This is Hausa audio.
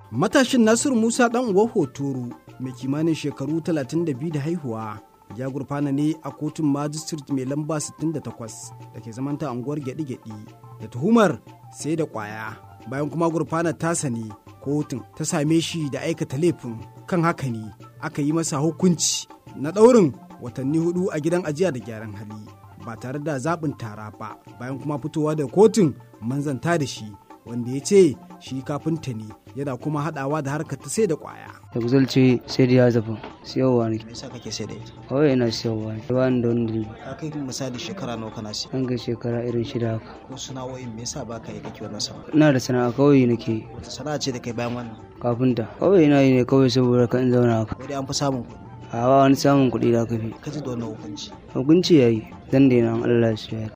Matashin Nasir Musa ɗan uwa Hotoro mai kimanin shekaru 32 da haihuwa ya gurfana ne a kotun magistrate mai lamba 68 da ke zamanta unguwar gyaɗi-gyaɗi da tuhumar sai da ƙwaya bayan kuma gurfana tasa ne kotun ta same shi da aikata laifin kan haka ne aka yi masa hukunci na ɗaurin watanni hudu a gidan ajiya da gyaran hali ba tare da zaɓin tara ba bayan kuma fitowa da kotun manzanta da shi wanda ya ce shi kafinta ne yana kuma haɗawa da harkar ta sai da ƙwaya. da kuzalce sai da ya zafa siyarwa ne me yasa kake sai da ita kawai yana siyarwa ne ba ni da wani dalili ka kai misali shekara nawa kana siya an ga shekara irin shida haka ko sana'o'in me yasa baka yi kake wannan sana'a ina da sana'a kawai nake yi. wata sana'a ce da kai bayan wannan kafinta kawai ina yi ne kawai saboda kan zauna haka ko dai an fi samun kuɗi a ba wani samun kuɗi da aka fi ka ji da wannan hukunci hukunci ya yi zan daina an Allah su ya